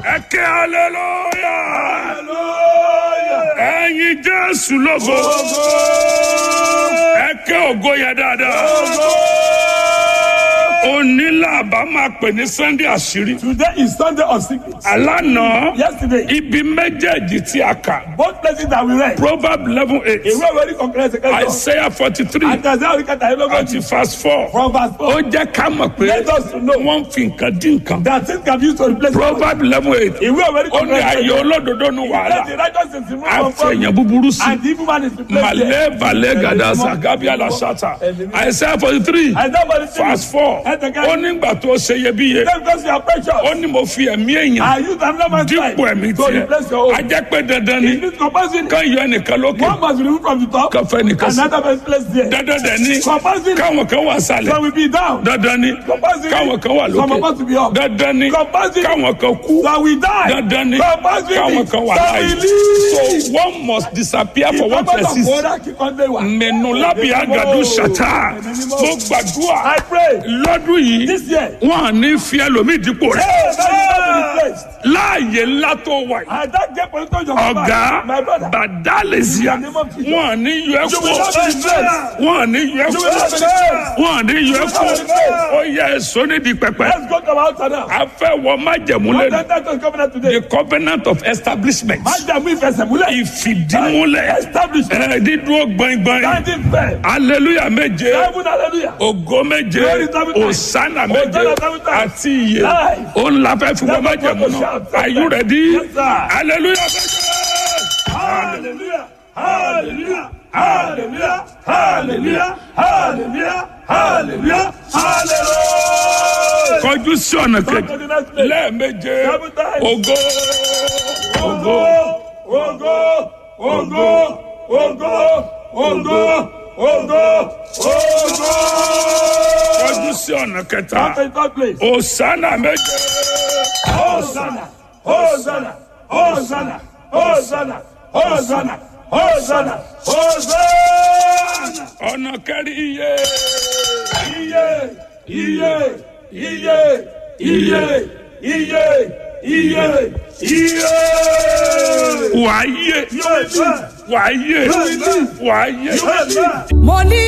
ẹ ké aleluya ẹyin jésù lógo ẹ ké ògo yẹn dáadáa onílàbà máa pè ní sunday àṣírí Today is Sunday of secrets. alánà Yesterday, ibi méjèèjì tí a kà both places that we read, proverb eleven eight ìwé ìwé ní kọ̀ọ̀kan ẹsẹ̀ kẹjọ, isaiah forty three àti àti àwọn ìkẹta àti ìlógójì verse four from verse ó four. jẹ́ ká mọ̀ pé Let us know wọ́n ń fi nǹkan dín nǹkan that things can be used to replace God. proverb eleven eight Ìwé ìwé ní ó ní kọ̀ọ̀kan ayé ẹsẹ̀ olódodo ní Let wàhálà the righteous is removed from àfẹ̀yìn God búburú sí and the evil man is replaced malé there. balẹ̀ gàdásà gábíàlà sátà isaiah forty three Isaiah forty three, verse four ẹsẹ̀ kẹjọ. ó nígbà tó ṣe iyebíye Then because you are precious, ó ní mo fi ẹ̀mí èèyàn I use another man's life dípò ẹ̀mí to tiẹ̀ replace your own. a jẹ́ pé dandan ni It needs compulsory. kán yọ ẹnìkan lókè One must be removed from the top, kán fẹ́ nìkan sí another must be placed there. dandan dẹ̀ ni Compulsory. káwọn kan wà sálẹ̀ Some will be down. dandan ni Compulsory. káwọn kan wà Some of lókè us will be up. dandan ni Compulsory. káwọn kan kú Some will die. dandan ni Compulsory. káwọn kan wà Some láàyè will live. so one must disappear for one Ìjọba person ọ̀pọ̀lọpọ̀ kíkan dé wà. mẹnu lábì àgàdo ṣàtà mo gbàdúrà I pray lọ́dún yìí this year. wọn à ní fi ẹlòmíì dípò rẹ̀ Hey, that is not be replaced. láàyè ńlá tó wà yìí And that get position your ọ̀gá My brother. bàdálẹ̀síà wọn à ní yọ ẹ́ You will not kú be replaced. wọn à ní yọ ẹ́ You kú will not be replaced. wọn à ní yọ ẹ́ kú ó yẹ èso nídìí pẹpẹ Let's go to our altar now. a fẹ́ wọ májẹ̀mú What lẹ́nu that that was covenant today? the covenant of establishment Májàmú ìfẹsẹ̀múlẹ̀. ìfìdímúlẹ̀ Establishment. ẹ̀ dídúró gbọ̀ngbọ̀n Standing firm. hallelujah méje Heaven hallelujah. ògo méje Glory seven times. òsánà méje Hosanna seven times. àti iye Life. òun la fẹ́ fi wọ́n Never májẹ̀mú go to náà shout. are you ready Yes, sir. hallelujah méje. Hallelujah. Hallelujah. Hallelujah. Hallelujah. Hallelujah. Hallelujah. Hallelujah. kọjú sí ọ̀nà Come to kejì the next place. lẹ́ẹ̀méje Seven times. ògo Ògo. Ògo. Ògo. Ògo. Ògo. Ògo. Ògo. kọjú sí ọ̀nà kẹta Come to the third place. òsánà méje Hosanna, Hosanna, Hosanna, Hosanna, Hosanna, Hosanna, Hosanna. ọ̀nà kẹrin iye Iye, iye, iye, iye, iye, iye, iye. wàá yé Yóò bẹ́ẹ̀, wàá yé Yóò bẹ́ẹ̀. wàá yé. yóò bẹ́ẹ̀. mo ní